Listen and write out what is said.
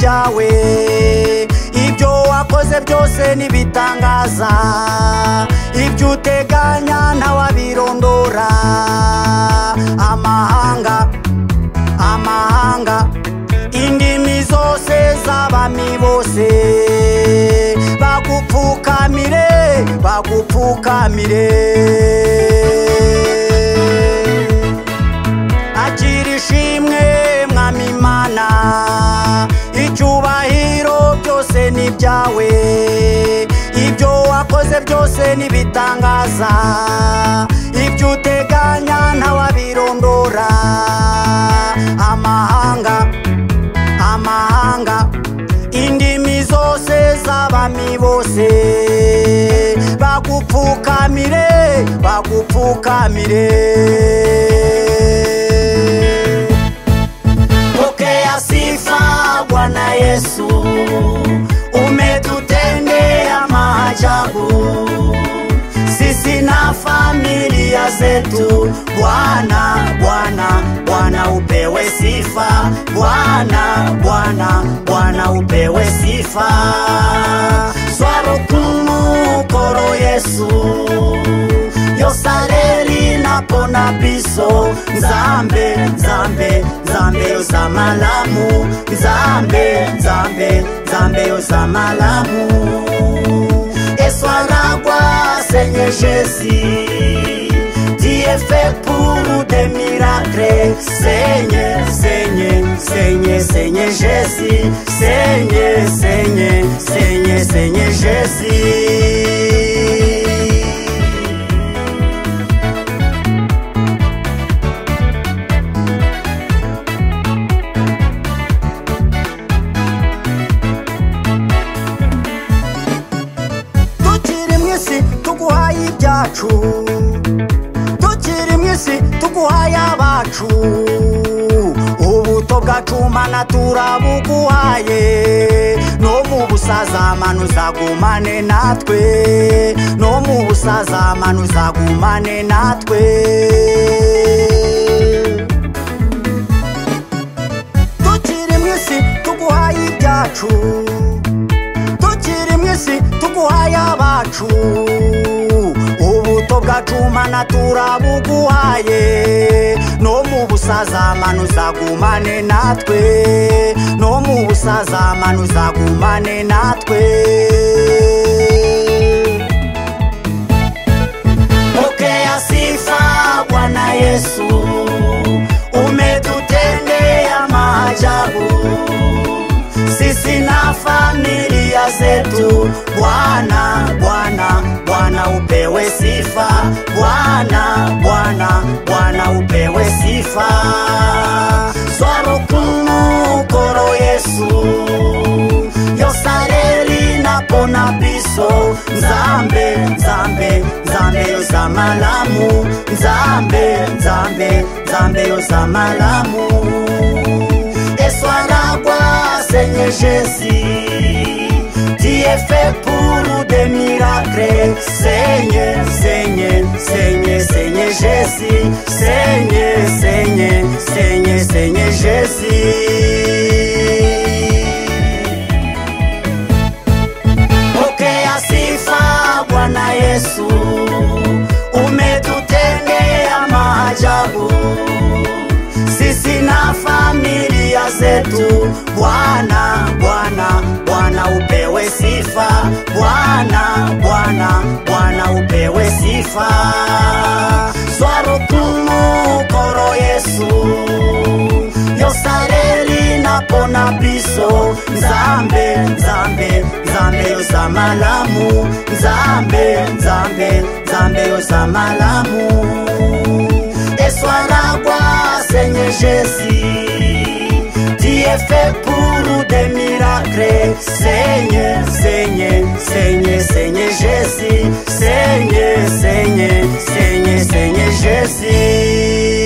bwawe ibyo wakoze byose ntibitangaza ibyo uteganya ntawabirondora amahanga amahanga indimi zose z'abami bose bagupfukamire bagupfukamire akira ishimwe mwami imana icyubahiro byose ni ibyawe ibyo wakoze byose ntibitangaza ibyo uteganya ntawabirondora amahanga amahanga indimi zose z'abami bose bagupfukamire bagupfukamire pokea sifa bwana yesu umetutendea maajabu sisi na familia zetu bwana bwana bwana upewe sifa bwana bwana bwana upewe sifa swaro kumukoro yesu yosareri napona biso nzambe nzambe nzambe yoza malamu nzambe nzambe nzambe yoza malamu eswaragwa senye jesi diye fait pour des miracles seigneur seigneur seigneur seigneur jésus seigneur seigneur seigneur seigneur jésus tukiri mu isi tuguhaye ibyacu tukiri mu isi tuguhaye abacu ubuto bwacu mana turabuguhaye no mu busaza mana uzagumane natwe no mu busaza mana uzagumane natwe tukiri mu isi tuguhaye ibyacu tukiri mu isi tuguhaye abacu ubuto bwacu mana turabuguhaye no mu busaza mana uzagumane natwe no mu busaza mana uzagumane natwe pokea sifa bwana yesu umetutendea maajabu sisi na familia zetu bwana bwana bwana upewe sifa bwana bwana bwana upewe sifa swaro kumukoro yesu yosareri napona biso nzambe nzambe nzambe yoza malamu nzambe nzambe nzambe yoza malamu eswaragwa senye jesi diye fait pour des miracles senye senye senye senye jesi senye senye senye senye jesi pokea sifa bwana yesu umetutendea maajabu sisi na familia zetu bwana bwana bwana upewe sifa bwana bwana bwana upewe sifa swaro kumukoro yesu yosareri napona biso nzambe nzambe nzambe yoza malamu nzambe nzambe nzambe yoza malamu eswaragwa senye jesi diye fait pour des miracles senye senye senye senye jesi senye senye senye senye jesi